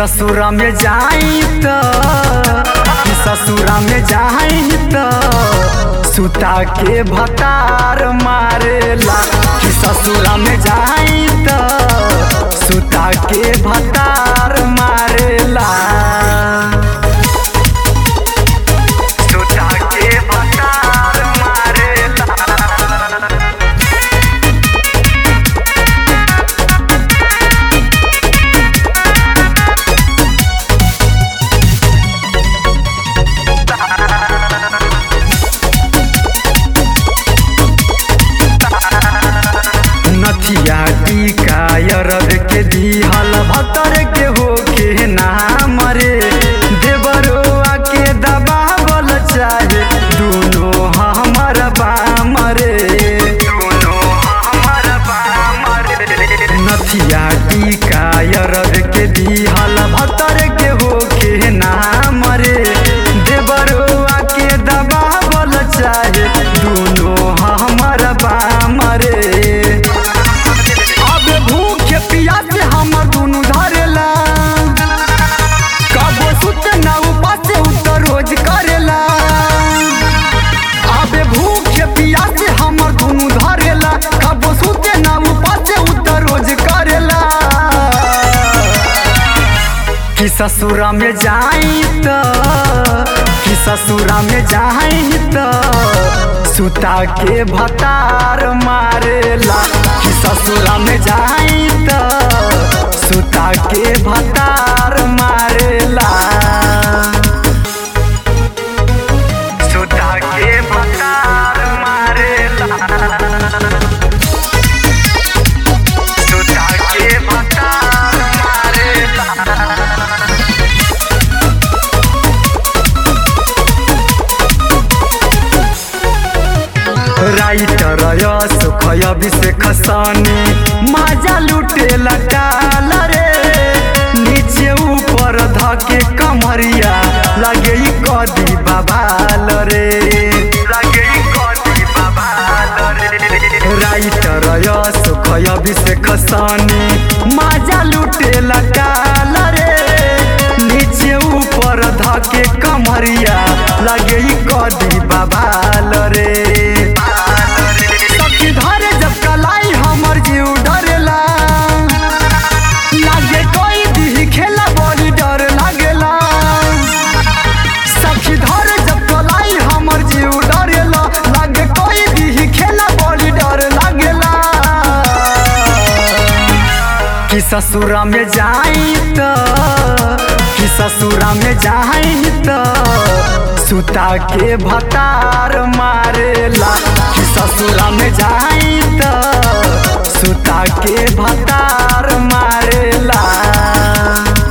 ससुरा में जाई त कि ससुरा में जाई त सुता के भतार मारेला कि ससुरा में जाई त सुता के भतार मारेला सुता के भतार मारेला नथिया टीका अरब के दिहल भतर के होके ना मरे देवरोआ के दबावल चाहे दुनो हमर बामरे दुनो हमर बामरे नथिया टीका अरब के दिहल भतर के होके ना मरे देवरोआ के दबावल चाहे दुनो हमर बामरे अब भूख पियास हमर दुनु धरेला कबो सुत ना उपास उतर रोज करेला अब भूख पियास हमर दुनु धरेला कबो सुत ना उपास उतर रोज करेला कि ससुरा में जाई त कि ससुरा में जाई त सुता के भतार मारेला कि ससुरा में जाई त सुता के भतार मारेला सुता के भतार मारेला सुता के भतार मारेला राइटर सुख अभिषेक सनी माजा लुटे लटाल रे नीचे ऊपर धके कमरिया लगे ई कदी बाबाल रे लगे ई कदी बाबाल रे राइटर सुख अभिषेक सनी माजा लुटे लटाल रे नीचे ऊपर धके कमरिया लगे ई कदी बाबाल रे सखी धरे जब कलाई हमर जीव डरेला लागे कोई दी खेला बड़ी डर लागेला सखी धरे जब कलाई हमर जीव डरेला लागे कोई दी खेला बड़ी डर लागेला कि ससुरा में जाई त कि ससुरा में जाई त सुता के भतार मारेला कि ससुरा में जाई त सुता के भतार मारेला